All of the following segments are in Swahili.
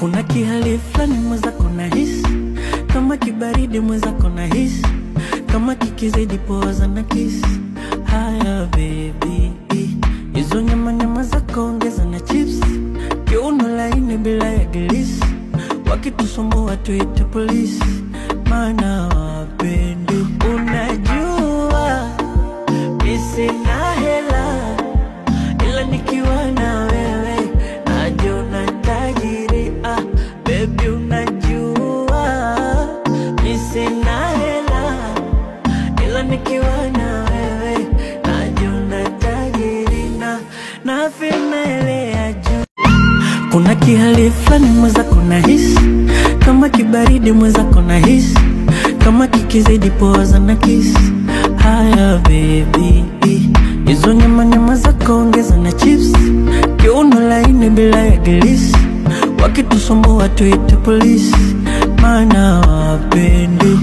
Kuna kihali fulani mwenzako na hisi kama kibaridi mwenzako na hisi kama kikizidi poza na kisi. Haya baby, hizo nyama nyama zako ongeza na chips, kiuno laini bila ya gilisi, wakitusumbua tuite polisi, maana wapendi. Unajua mi sina hela, ila nikiwa na wewe najiona tajiri. Ah, baby unajua mi sina hela, ila nikiwa na wewe najiona tajiri na na ya juu kuna kihali fulani mwenzako na hisi kama kibaridi mwenzako na hisi kama kikizidi poza na kisi. Haya baby, hizo nyama nyama zako ongeza na chips, kiuno laini bila ya gilisi, wakitusumbua tuite polisi, maana wapendi.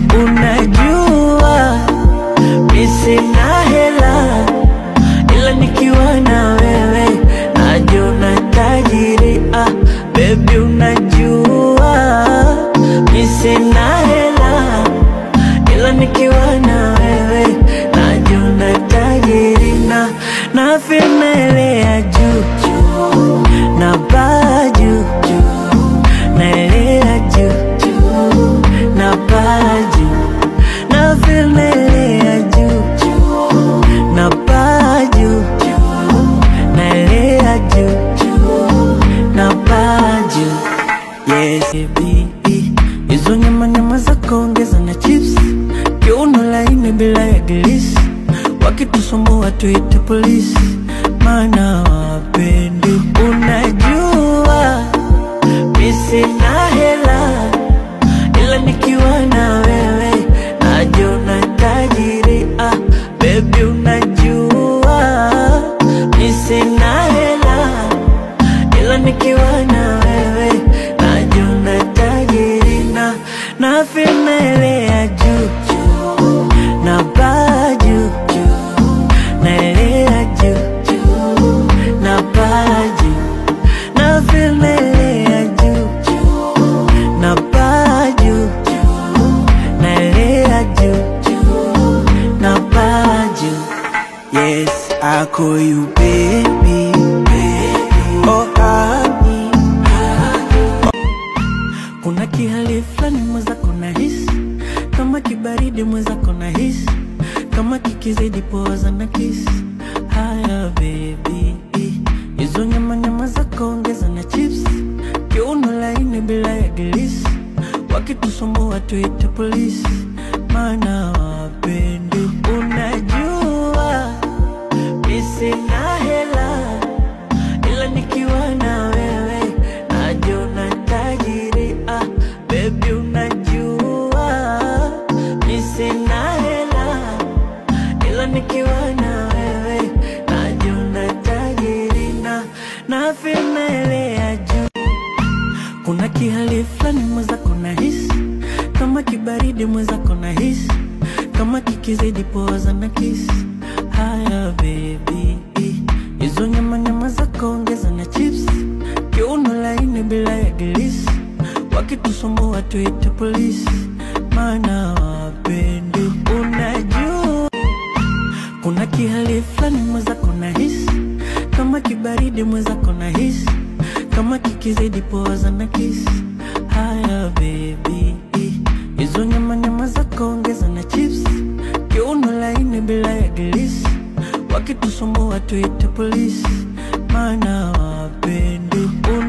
Unajua mi sina hela, ila nikiwa na wewe najiona tajiri. Ah, baby unajua mi sina hela, ila nikiwa na wewe najiona tajiri na na ya juu juu na baa juu juu naelea juu juu na baa juu na ya juu juu na baa juu juu naelea juu juu na baa juu yes baby hizo nyama nyama zako ongeza na chips kiuno laini bila ya gilisi wakitusumbua tuite polisi maana wapendi unajua mi sina hela ila nikiwa na wewe najiona tajiri ah, baby unajua mi sina hela ila nikiwa na wewe najiona tajiri na na ya juu juu na baa juu juu naelea juu juu na baa juu na ya juu juu na baa juu juu naelea juu juu na baa juu yes I call you baby, baby. Oh honey kuna kihali fulani mwenzako na hisi kama kibaridi mwenzako na hisi kama kikizidi poza na kisi. Haya baby, hizo nyama nyama zako ongeza na chips, kiuno laini bila ya gilisi, wakitusumbua tuite polisi, maana wapendi. Unajua mi sina hela ila nikiwa na wewe najiona tajiri. Ah, baby unajua mi sina hela, ila nikiwa na wewe najiona tajiri na na ya juu. Kuna kihali fulani mwenzako na hisi kama kibaridi mwenzako na hisi kama kikizidi poza na kisi. Haya baby, hizo nyama nyama zako ongeza na chips, kiuno laini bila ya gilisi, wakitusumbua tuite polisi, maana wapendi. Unajua kuna kihali fulani mwenzako na hisi kama kibaridi mwenzako na hisi kama kikizidi poza na kisi. Haya baby, hizo nyama nyama zako ongeza na chips, kiuno laini bila ya gilisi, wakitusumbua tuite polisi, maana wapendi.